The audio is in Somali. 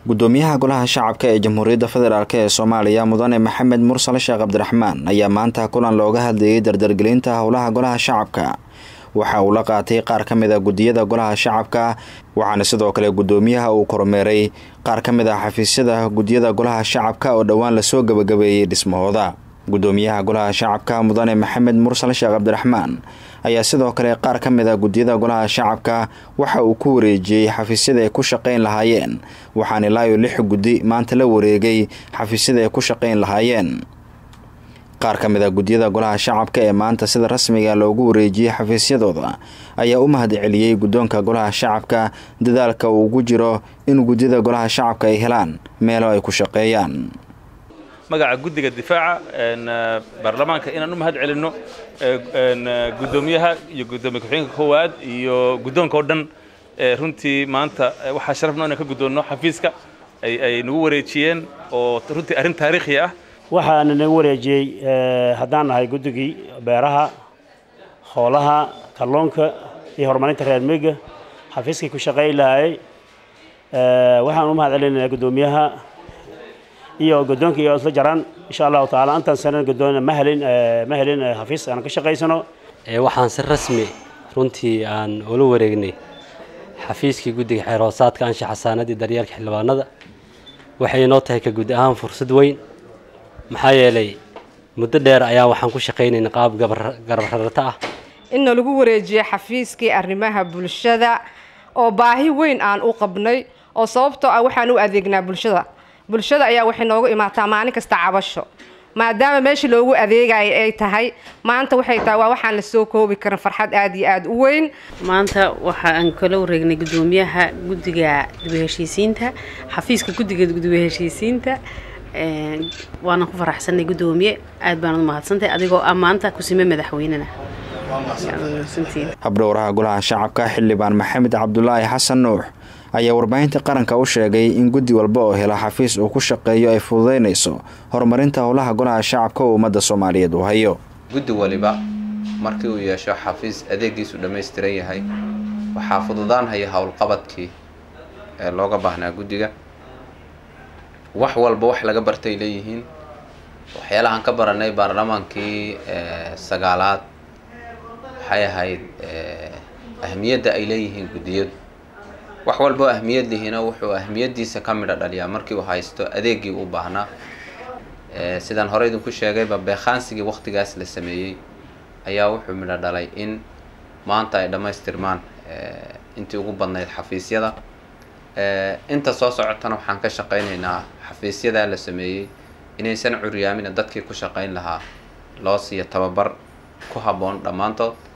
gudoomiyaha golaha shacabka ee jamhuuriyadda federaalk ee soomaaliya mudane maxamed mursal sheekh cabdiraxmaan ayaa maanta kulan looga hadlayay dardargelinta howlaha golaha shacabka waxa uu la qaatay qaar ka mid a guddiyada golaha shacabka waxaana sidoo kale guddoomiyaha uu kormeeray qaar ka mid ah xafiisyada guddiyada golaha shacabka oo dhowaan lasoo gabagabeeyey dhismahooda guddoomiyaha golaha shacabka mudane maxamed mursal sheekh cabdiraxmaan ayaa sidoo kale qaar ka mid a guddiyada golaha shacabka waxa uu ku wareejiyey xafiisyada ay ku shaqayn lahaayeen waxaan ilaayo lix guddi maanta la wareegay xafiisyada ay ku shaqayn lahaayeen qaar ka mid a guddiyada golaha shacabka ee maanta sida rasmiga loogu wareejiyey xafiisyadooda ayaa u mahad celiyey guddoonka golaha shacabka dadaalka uu ugu jiro in guddiyada golaha shacabka ay helaan meelo ay ku shaqeeyaan magaca guddiga difaaca baarlamaanka inaan u mahad celinno guddoomiyaha iyo guddoomiye ku-xigeenka koowaad iyo guddoonka oo dhan runtii maanta waxaa sharafno inaan ka guddoonno xafiiska ay nagu wareejiyeen oo runtii arrin taariikhi ah waxaana nagu wareejiyey haddaan nahay guddigii beeraha hoolaha kalluunka iyo horumarinta reer miga xafiiskii ku shaqey lahaayey waxaan u mahad celinaynaa guddoomiyaha iyo guddoonka iyo isla jaraan insha allahu tacaala intaan sanan guddoon ma helin ma helin xafiis aan ka shaqaysano waxaan si rasmi runtii aan ula wareegnay xafiiskii guddiga xeer hoosaadka anshaxa saanadii daryeelka xildhibaanada waxay inoo tahay ka guud ahaan fursad weyn maxaa yeelay muddo dheer ayaa waxaan ku shaqaynaynay qaab garbararata ah inna lagu wareejiyo xafiiskii arrimaha bulshada oo baahi weyn aan u qabnay oo sababtoo ah waxaan u adeegnaa bulshada bulshada ayaa waxay noogu imaataa maalin kasta cabasho maadaama meesha loogu adeegayo ay tahay maanta waxay tahay waa waxaan la soo koobi karin farxad aad iyo aada u weyn maanta waxa aan kala wareegnay guddoomiyaha guddiga dibaheshiisiinta xafiiska guddiga dibaheshiisiinta waana ku faraxsanay guddoomiye aad baan u mahadsantahay adigoo ah maanta kusime madaxweynena habdhowraha golaha shacabka xildhibaan maxamed cabdulaahi xasan nuux ayaa warbaahinta qaranka u sheegay in guddi walba oo hela xafiis uu ku shaqeeyo ay fududaynayso horumarinta howlaha golaha shacabka oo ummadda soomaaliyeed uu hayo guddi waliba markii uu yeesho xafiis adeegiisu dhammaystiran yahay waxaa fududaanhaya howlqabadkii ee looga baahnaa guddiga wax walba wax laga bartay leeyihiin waxyaalahaan ka baranay baarlamaankii sagaalaad waxay ahayd ahmiyadda ay leeyihiin guddiyadu wax walba oo ahmiyad lihiina wuxuu ahmiyaddiisa ka midho dhaliyaa markii uu haysto adeegii u baahnaa sidaan hore idinku sheegayba beekhaansigii waktigaas la sameeyey ayaa wuxuu midho dhalay in maanta ay dhammaystirmaan intii ugu badnayd xafiisyada inta soo socotana waxaan ka shaqaynaynaa xafiisyadaa la sameeyey inaysan curyaamina dadkii ku shaqayn lahaa loo siiyo tababar ku habboon dhammaantood